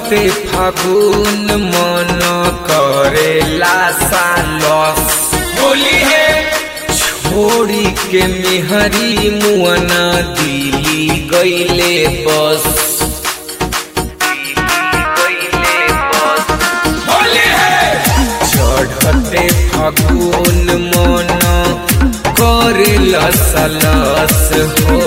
चढ़ते फागुन मन करेला सालस होली है छोड़ी के मेहरी मुअना दिली गईले बस होली है चढ़ते फागुन मन करेला सालस हो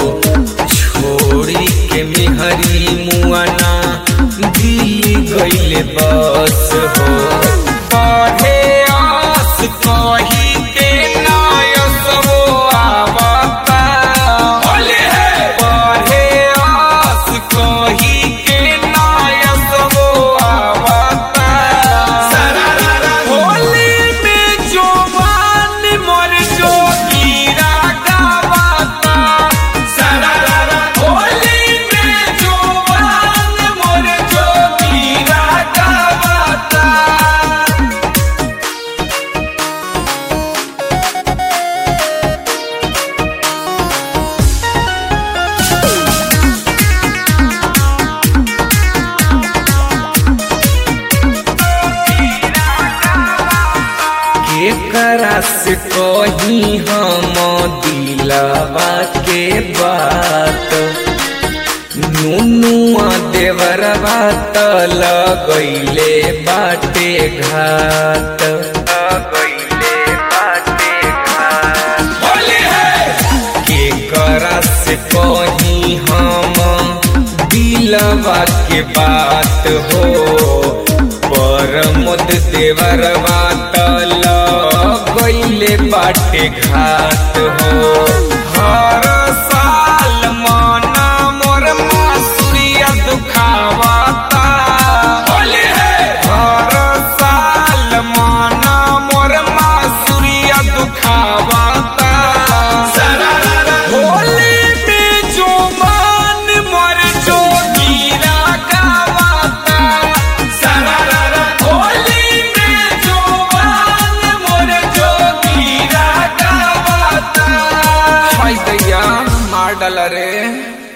छोड़ी के मेहरी मुअना दिली गईले बस हो पढ़े आस कही के नायस हो आवता होली है पढ़े आस कही के नायस हो आवता सरारा होली में जवान मोर जोगीरा गावता सरारा होली में जवान मोर जोगीरा गावता केकरा से कही हम दिलवा के बात नुनुआ देवरवा त लगैले बाटे घाट लगैले बाटे घाट होली है केकरा से कही हम दिलवा के बात हो परमोद देवर बात गईले बाटे घाट हो हर साल मना मोर मासुरिया दुखावता होली है हर साल मना मोर मासुरिया दुखावता सरारा होली में जो मान मर जो गिरा गावता सरारा होली में जो मान मर जो गिरा गावता हाय दैया मार डाला रे